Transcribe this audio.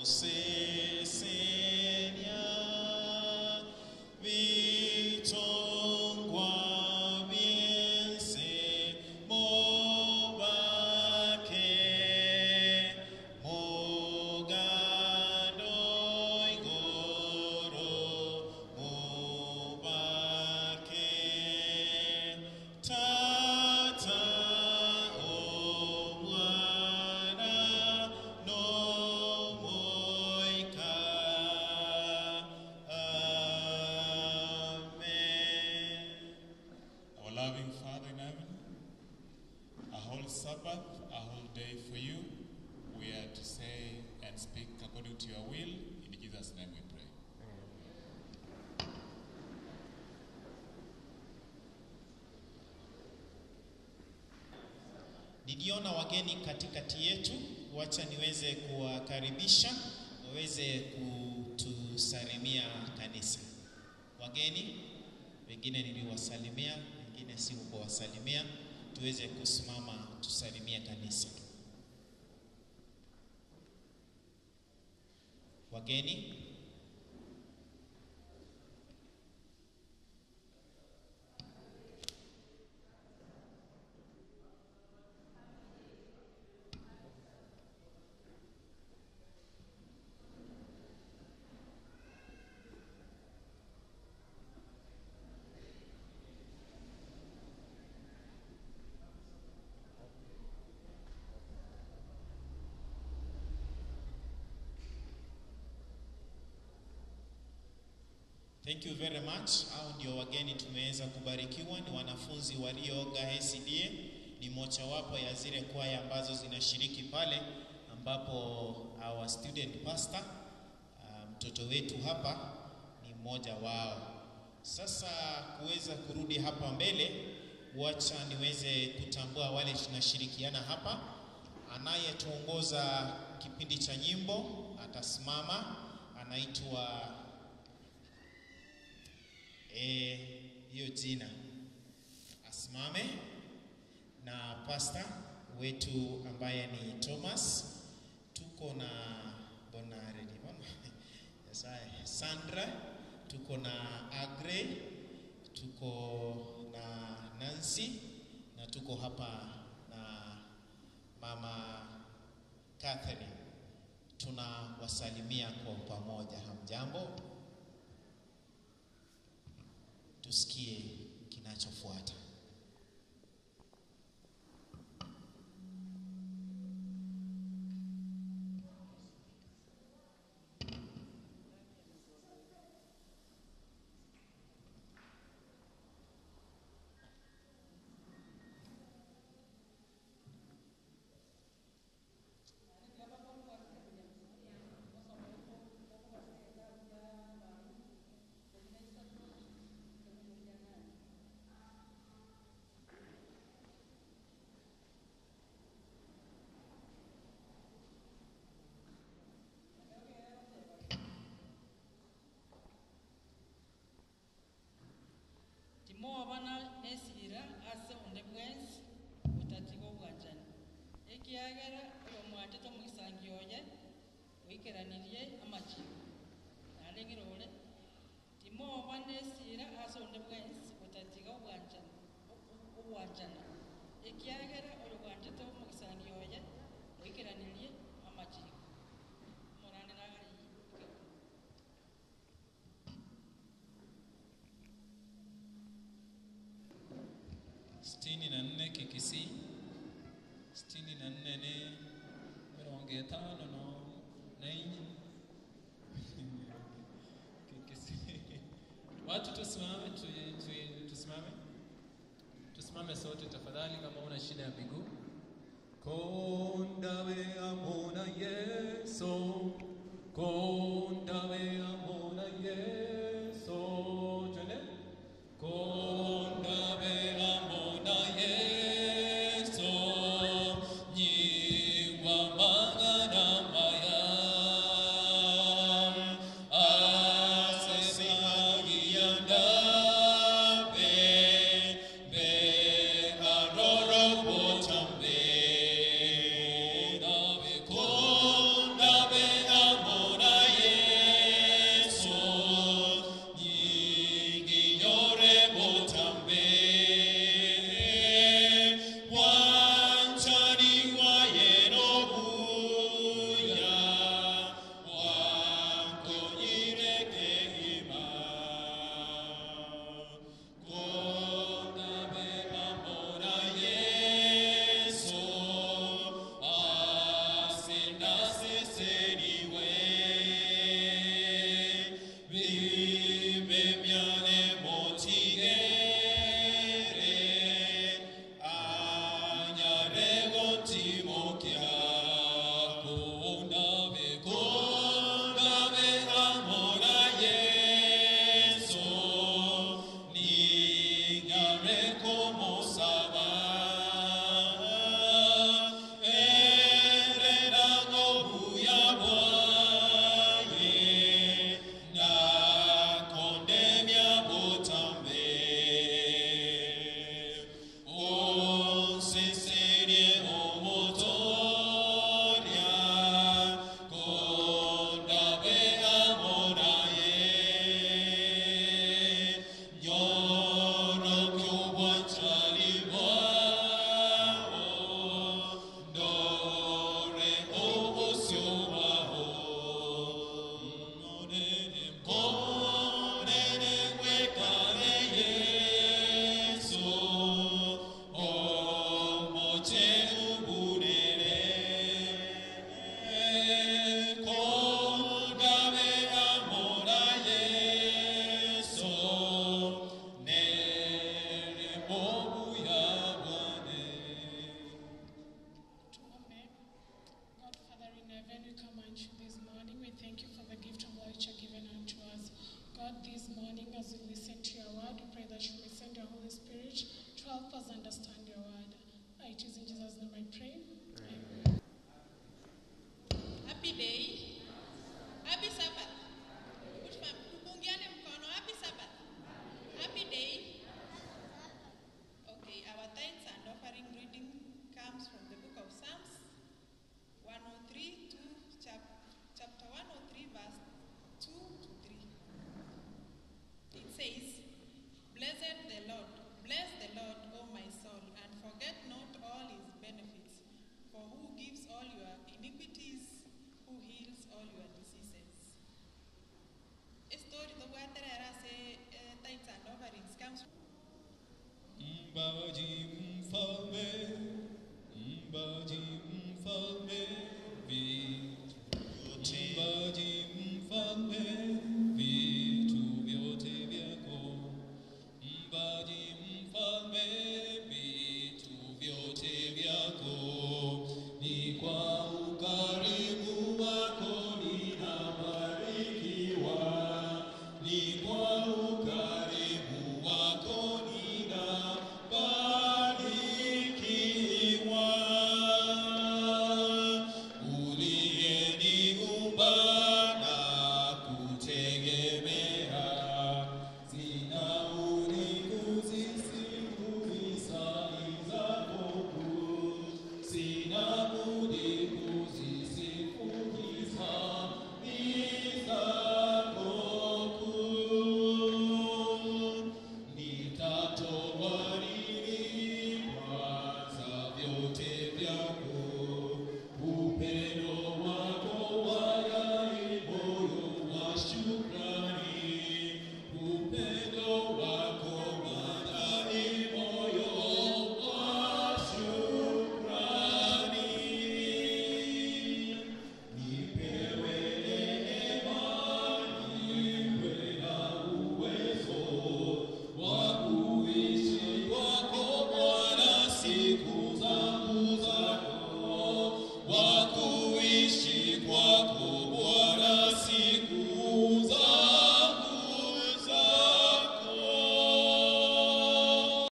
Seigneur, vitongwa bien c'est mon baquet, mon gado igoro, mon baquet, tata o mwana no moika. Amen. Our loving Father in heaven, a whole Sabbath, a whole day for you. We are to say and speak according to your will. In Jesus' name we pray. Niliona wageni katikati yetu, wacha niweze kuwakaribisha waweze kutusalimia kanisa. Wageni wengine niliwasalimia, wengine sikuwasalimia, tuweze kusimama tusalimie kanisa. Wageni Thank you very much. Hao ndio wageni tumeweza kubarikiwa, ni wanafunzi walioga SDA, ni mojawapo ya zile kwaya ambazo zinashiriki pale, ambapo our student pastor uh, mtoto wetu hapa ni mmoja wao. Sasa kuweza kurudi hapa mbele, wacha niweze kutambua wale tunashirikiana hapa. Anayetuongoza kipindi cha nyimbo atasimama, anaitwa eh, hiyo jina asimame, na pasta wetu ambaye ni Thomas. Tuko na Bonare ni bona yes, I- Sandra, tuko na Agre, tuko na Nancy na tuko hapa na mama Catherine. Tunawasalimia kwa pamoja. Hamjambo? tusikie kinachofuata. timowa bana nesira ase onde bwensi butatiga obwanjani ekiagera oyo mwatete omugisangi oye oikeranirie amachiko narengire ore timowa bana esira ase onde bwensi butatiga obwanjani obwanjana ekiagera oyo bwantete omugisangi oye oikeranirie amachiko morane nagari sitini na nne kikisi sitini na nne ni mirongo itano no na inyi kikisi watu tusimame tu, tu, tusimame tusimame sote tafadhali kama una shida ya miguu kondawe amona yeso kondawe amona yeso twende kondawe amona yeso nyingwa mangana maya asesagiyanda be be aroro botambe kondawe kondawe God, this morning as we listen to your word, we pray that you may send your Holy Spirit to help us understand your word. It is in Jesus' name I pray. Amen. Happy day. Happy Sabbath. Which one? Tupungiane mkono. Happy Sabbath. Happy day. Okay, our thanks and offering reading comes from the book of Psalms 103 to chap- chapter 103 verse 2 to 3. It says, Blessed the Lord, bless the Lord, O my soul, and forget not all his benefits, for who gives all your iniquities, who heals all your diseases. A story the water say uh, thanks and offerings comes from Mbaji mfalme, mbaji mfalme,